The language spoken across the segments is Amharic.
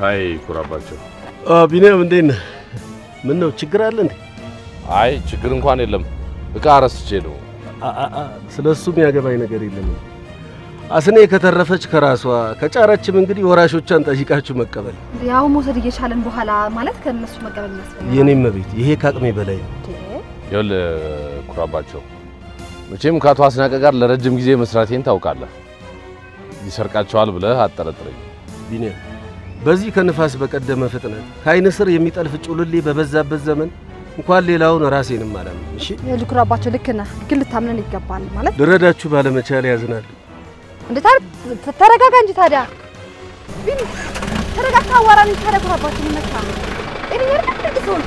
ሀይ ኩራባቸው። ቢኒያም እንዴት ነህ? ምን ነው ችግር አለ እንዴ? አይ ችግር እንኳን የለም። እቃ ረስቼ ነው። ስለ እሱ የሚያገባኝ ነገር የለም። አስኔ ከተረፈች ከራሷ ከጫረችም እንግዲህ ወራሾቿን ጠይቃችሁ መቀበል። ያው መውሰድ እየቻለን በኋላ ማለት ከእነሱ መቀበል የሚያስፈልግ የኔም ቤት ይሄ ከአቅሜ በላይ ነው። ይኸውልህ ኩራባቸው፣ መቼም ከአቶ አስናቀ ጋር ለረጅም ጊዜ መስራቴን ታውቃለህ። ይሰርቃቸዋል ብለህ አጠረጥረኝ። ቢኒያም በዚህ ከንፋስ በቀደመ ፍጥነት ከአይን ስር የሚጠልፍ ጩልሌ በበዛበት ዘመን እንኳን ሌላውን ራሴንም አላምንም። እሺ ልኩራባቸው ልክ ነህ፣ ግን ልታምነን ይገባል። ማለት ልረዳችሁ ባለመቻል ያዝናል። እንዴ ታዲያ ተረጋጋ እንጂ ታዲያ ቢኒ ተረጋግታ አዋራን እንጂ ታዲያ ኩራባቸው ይመታ ጤነኛ አይደል እንዴ ሰው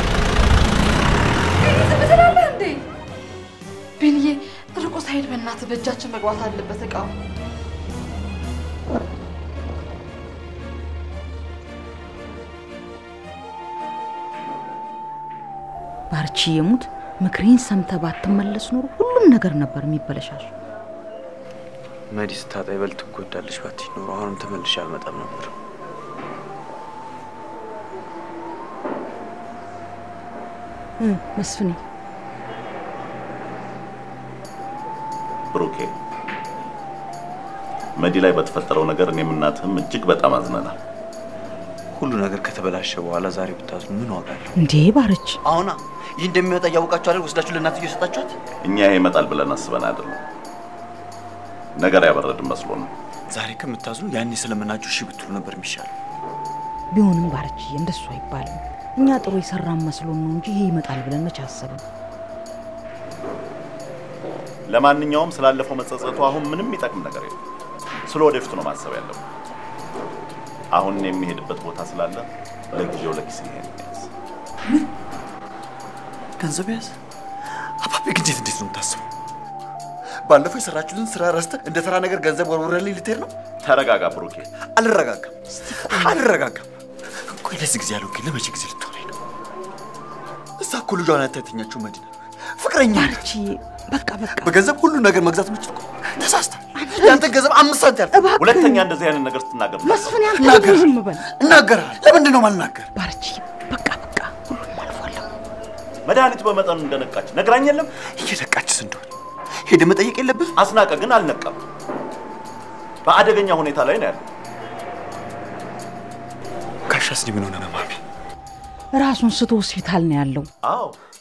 ቢኒ ዝም ትላለህ እንዴ? ቢኒዬ ርቆ ሳይሄድ በእናትህ በእጃችን መግባት አለበት እቃው። ባርቺ የሙት ምክሬን ሰምተህ ባትመለስ ኖሮ ሁሉም ነገር ነበር የሚበለሻሽ። መዲ ስታጣ ይበልጥ ትጎዳለች። ባትይ ኖሮ አሁንም ተመልሼ አልመጣም ነበር። እ መስፍኔ ብሩኬ መዲ ላይ በተፈጠረው ነገር እኔም እናትህም እጅግ በጣም አዝነናል። ሁሉ ነገር ከተበላሸ በኋላ ዛሬ ብታዝኑ ምን ዋጋ አለው? እንዴ ባርች አሁና ይህ እንደሚወጣ እያወቃችሁ አይደል ወስዳችሁ ለእናትዬ የሰጣችኋት? እኛ ይሄ ይመጣል ብለን አስበን አይደለም፣ ነገር ያበረድን መስሎ ነው። ዛሬ ከምታዝኑ ያኔ ስለምናችሁ እሺ ብትሉ ነበር የሚሻለው። ቢሆንም ባርች እንደሱ አይባልም። እኛ ጥሩ የሰራን መስሎን ነው እንጂ ይሄ ይመጣል ብለን መች አሰብን? ለማንኛውም ስላለፈው መጸጸቱ አሁን ምንም የሚጠቅም ነገር የለም። ስለ ወደፊቱ ነው ማሰብ ያለው። አሁን እኔ የሚሄድበት ቦታ ስላለ ለጊዜው ለኪስ ይሄን ያዝ። ገንዘብ ያዝ። አባቤ ግን እንዴት እንዴት ነው የምታስበው? ባለፈው የሰራችሁትን ስራ ረስተህ እንደ ተራ ነገር ገንዘብ ወርውረልኝ ልትሄድ ነው? ተረጋጋ ብሩኬ። አልረጋጋም፣ አልረጋጋም። ቆይ ለዚህ ጊዜ ያለው ግን ለመቼ ጊዜ ልትሆነኝ ነው? እዛ እኮ ልጇን አይታ የተኛችው መዲና ፍቅረኛ ነች። በቃ በቃ በገንዘብ ሁሉ ነገር መግዛት የምችል እኮ ተሳስተሃል። ያንተ ገንዘብ አምስት ሳንቲም ያልፍ ሁለተኛ እንደዚህ አይነት ነገር ስትናገር መስፍን ያንተ እናገር ዝም በል እናገራለሁ። ለምንድን ነው ማልናገር? ባርቺ በቃ በቃ ሁሉም አልፏል። መድኃኒት በመጠኑ እንደነቃች ነግራኝ የለም። እየነቃችስ እንደሆነ ሄደህ መጠየቅ የለብህም? አስናቀ ግን አልነቃም። በአደገኛ ሁኔታ ላይ ነው ያለው። ጋሻስ ምን ሆነ ነው ማሚ? ራሱን ስቶ ሆስፒታል ነው ያለው። አዎ